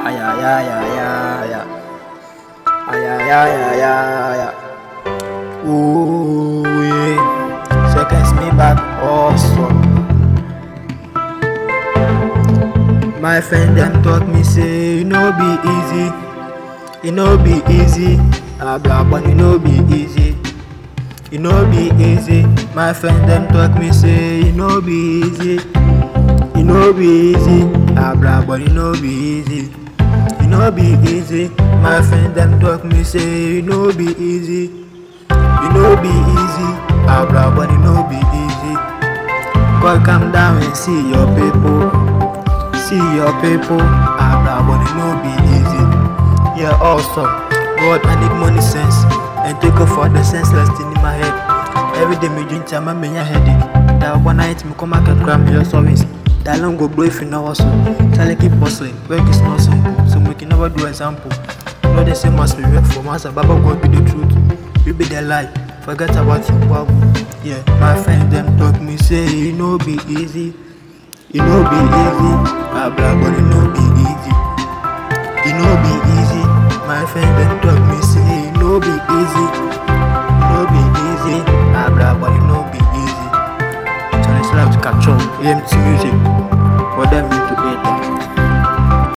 Ay, ay, ay, ay, ay, ay. Ay, ay, ay, ay, ay, ay. Ooh, yeah. Seconds me back, awesome. My friend them talk me say, it no be easy. It no be easy. Ah, blah, but it no be easy. It no be easy. My friend them talk me say, it no be easy. It no be easy. Ah, blah, but it no be easy. It no be easy. My friend them talk me say, it no be easy. It no be easy. Ah, blah, but it no be easy. God come down and see your people. See your people. Ah, blah, but it no be easy. Yeah, awesome. God, I need money sense. And take off all the senseless thing in my head. Every day me drink time, I me a headache. That one night me come back and cry me your sorries. That long go blow if you know hustle. Tell keep hustling, work is not simple. So we can never do example. No the same as we work for master, Baba God be the truth. You be the lie. Forget about your Bible. Yeah, my friend them talk me say it no be easy. It no be easy. Blah blah, but it no be easy. It no be easy. My friend them talk me say it no be easy. It no be easy. Blah blah, but it no be easy. So let's love to catch on. EMT music.